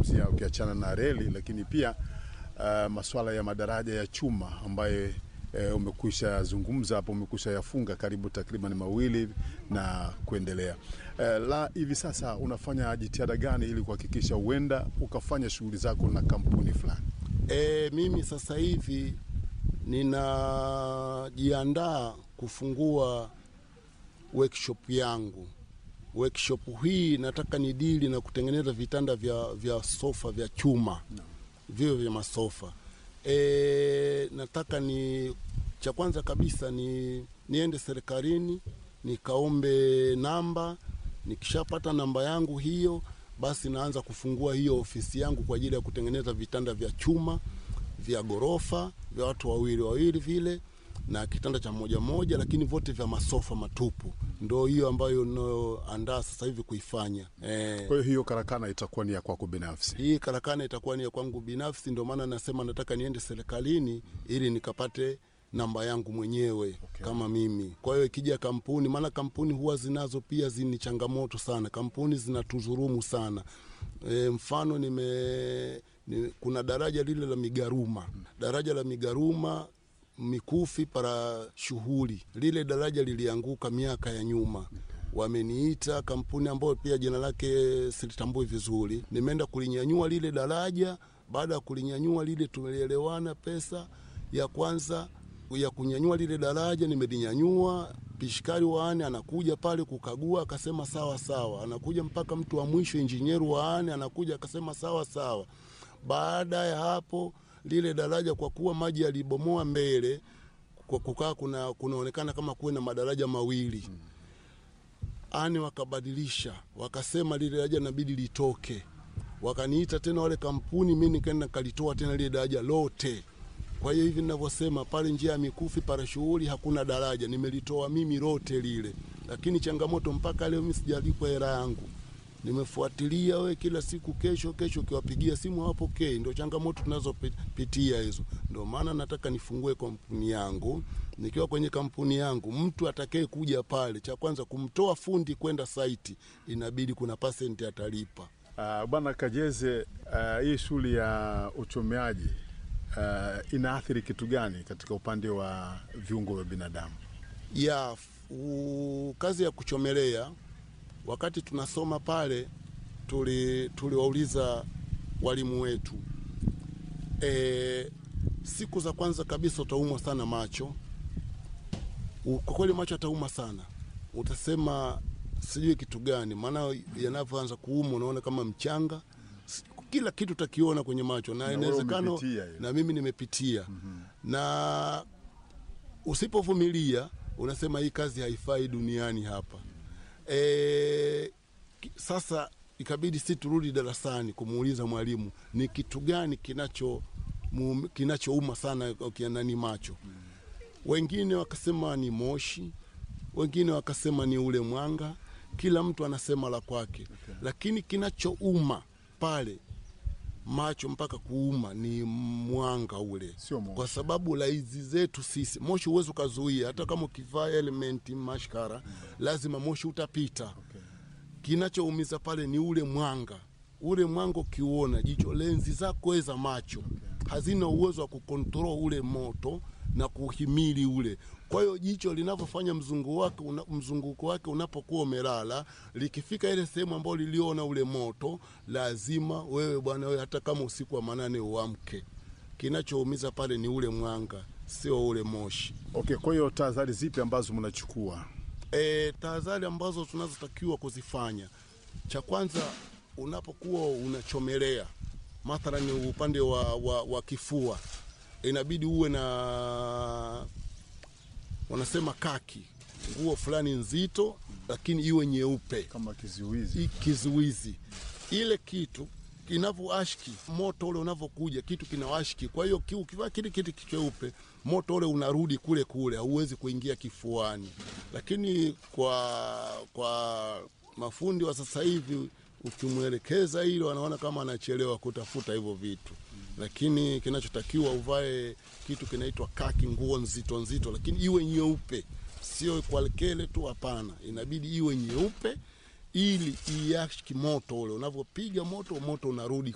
umezungumzia ukiachana na reli, lakini pia uh, masuala ya madaraja ya chuma ambaye e, umekwisha zungumza hapo, umekwisha yafunga karibu takriban mawili na kuendelea. E, la hivi sasa unafanya jitihada gani ili kuhakikisha huenda ukafanya shughuli zako na kampuni fulani? E, mimi sasa hivi ninajiandaa kufungua workshop yangu. Workshop hii nataka ni dili na kutengeneza vitanda vya, vya sofa vya chuma no. vio vya masofa e, nataka ni cha kwanza kabisa ni niende serikalini nikaombe namba. Nikishapata namba yangu hiyo, basi naanza kufungua hiyo ofisi yangu kwa ajili ya kutengeneza vitanda vya chuma vya ghorofa vya watu wawili wawili vile na kitanda cha moja moja, lakini vote vya masofa matupu. Ndo hiyo ambayo nayoandaa sasa hivi kuifanya eh. Kwa hiyo hiyo karakana itakuwa ni ya kwako binafsi? Hii karakana itakuwa ni ya kwangu binafsi, ndio maana nasema nataka niende serikalini ili nikapate namba yangu mwenyewe okay. kama mimi. Kwa hiyo ikija kampuni, maana kampuni huwa zinazo pia zini changamoto sana, kampuni zinatuzurumu sana e, mfano nime ni, kuna daraja lile la Migaruma, daraja la Migaruma Mikufi para shughuli, lile daraja lilianguka miaka ya nyuma wameniita kampuni ambayo pia jina lake silitambui vizuri, nimeenda kulinyanyua lile daraja. Baada ya kulinyanyua lile, tumelielewana pesa ya kwanza ya kunyanyua lile daraja nimelinyanyua. Pishikari waane anakuja pale kukagua, akasema sawa sawa. Anakuja mpaka mtu wa mwisho, injinieru waane anakuja, akasema sawa sawa. Baada ya hapo lile daraja kwa kuwa maji yalibomoa mbele, kwa kukaa kuna kunaonekana kama kuwe na madaraja mawili hmm. Ani wakabadilisha wakasema lile daraja inabidi litoke, wakaniita tena wale kampuni, mi nikaenda kalitoa tena lile daraja lote. Kwa hiyo hivi ninavyosema pale njia ya Mikufi para shughuli hakuna daraja, nimelitoa mimi lote lile, lakini changamoto mpaka leo mimi sijalipwa hela yangu. Nimefuatilia we kila siku, kesho kesho, ukiwapigia simu hawapokei. Ndio changamoto tunazopitia hizo. Ndio maana nataka nifungue kampuni yangu. Nikiwa kwenye kampuni yangu, mtu atakaye kuja pale, cha kwanza kumtoa fundi kwenda saiti, inabidi kuna pasenti atalipa. Uh, Bwana Kajeze, uh, hii shughuli ya uchomeaji uh, inaathiri kitu gani katika upande wa viungo vya binadamu? Ya u, kazi ya kuchomelea wakati tunasoma pale tuliwauliza tuli walimu wetu e, siku za kwanza kabisa utaumwa sana macho. Kwa kweli macho atauma sana, utasema sijui kitu gani, maana yanavyoanza kuuma unaona kama mchanga, kila kitu utakiona kwenye macho, na inawezekana na mimi nimepitia mm -hmm. na usipovumilia unasema hii kazi haifai duniani hapa. E, sasa ikabidi si turudi darasani kumuuliza mwalimu ni kitu gani kinacho kinachouma sana ukianani macho. Wengine wakasema ni moshi, wengine wakasema ni ule mwanga, kila mtu anasema la kwake okay. Lakini kinachouma pale macho mpaka kuuma ni mwanga ule, kwa sababu laizi zetu sisi moshi huwezi ukazuia, hata kama ukivaa elementi mashkara mm. lazima moshi utapita okay. Kinachoumiza pale ni ule mwanga, ule mwanga ukiuona, jicho lenzi zako za macho okay. hazina uwezo wa kukontrol ule moto na kuhimili ule. Kwa hiyo jicho linavyofanya mzunguko wake una, mzunguko wake unapokuwa umelala, likifika ile sehemu ambayo liliona ule moto, lazima wewe bwana wewe, hata kama usiku wa manane uamke. Kinachoumiza pale ni ule mwanga, sio ule moshi. Okay, kwa hiyo tahadhari zipi ambazo mnachukua? E, tahadhari ambazo tunazotakiwa kuzifanya, cha kwanza unapokuwa unachomelea mathalani upande wa, wa, wa kifua inabidi uwe na wanasema kaki, nguo fulani nzito, lakini iwe nyeupe kama kizuizi. Kizuizi ile kitu kinavyoashki moto ule unavyokuja, kitu kinawashki. Kwa hiyo ukivaa kile kitu cheupe, moto ule unarudi kule kule, hauwezi kuingia kifuani. Lakini kwa kwa mafundi wa sasa hivi ukimwelekeza hilo wanaona kama anachelewa kutafuta hivyo vitu mm. Lakini kinachotakiwa uvae kitu kinaitwa kaki, nguo nzito nzito, lakini iwe nyeupe, sio kwa kele tu, hapana, inabidi iwe nyeupe ili iashiki moto ule. Unavyopiga moto, moto unarudi